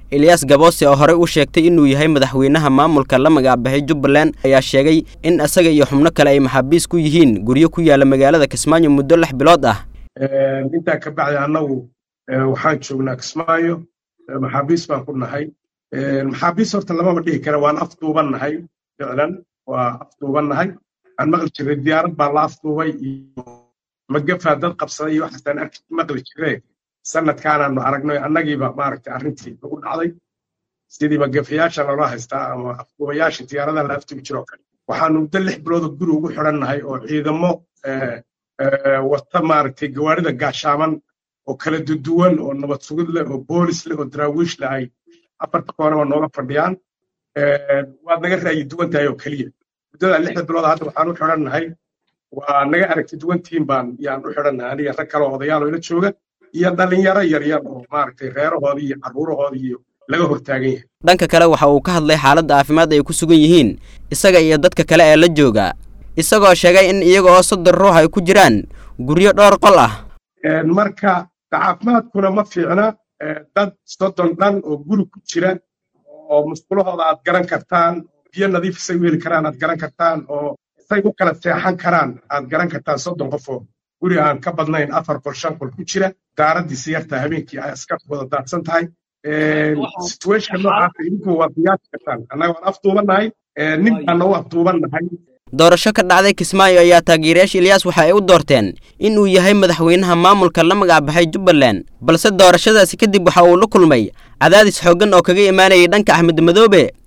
eliyas gaboose oo horey u sheegtay inuu yahay madaxweynaha maamulka la magacbaxay jubbaland ayaa sheegay in isaga iyo xubno kale ay maxaabiis ku yihiin guryo ku yaala magaalada kismaayo muddo lix bilood ah intaa ka bacdi annagu waxaan joognaa kismaayo maxaabiis baan ku nahay maxaabiis horta lamaba dhihi kara waan afduuban nahay ficlan waa afduuban nahay aan maqli jiray diyaarad baa la afduubay iyo magafaa dad qabsaday iyo waxaasaan arki maqli jiree sanadkaanaanu aragnay annagiiba maaragtay arrintii nagu dhacday sidii magafayaasha loola haystaa ama afduubayaasha diyaaradaha la afduubi jiroo kale waxaanu muddo lix bilooda guri ugu xidhan nahay oo ciidamo wata maaragtay gawaarida gaashaaman oo kala duduwan oo nabad sugid leh oo boolis leh oo daraawiish leh ay afarta koonaba nooga fadhiyaan waad naga ra'yi duwan tahay oo keliya muddada lixda bilood hadda waxaan u xidhan nahay waa naga aragti duwantiin baan yaan u xidhan nahay aniga rag kale oo odayaal oo ila jooga iyo dhalinyaro yaryar oo maaragtay reerahoodii iyo carruurahoodii iyo laga hortaagan yahay dhanka kale waxa uu ka hadlay xaaladda caafimaad ay ku sugan yihiin isaga iyo dadka kale ee la jooga isagoo sheegay in iyaga oo soddon ruux ay ku jiraan guryo dhowr qol ah marka caafimaadkuna ma fiicna dad soddon dhan oo guri ku jira oo musqulahooda aad garan kartaan biyo nadiif isay u heli karaan aad garan kartaan oo say u kala seexan karaan aad garan kartaan soddon qof oo guri aan ka badnayn afar qol shan qol ku jira daaraddiisa yartaa habeenkii ay iska wada daadsan tahay situationka noocaasa idinku waa qiyaasi kartaan annaga waan afduubannahay nin baana u afduubannahay doorasho ka dhacday kismaayo ayaa taageerayaasha eliyas waxa ay u doorteen in uu yahay madaxweynaha maamulka la magacbaxay jubbaland balse doorashadaasi kadib waxa uu la kulmay cadaadis xooggan oo kaga imaanayay dhanka axmed madoobe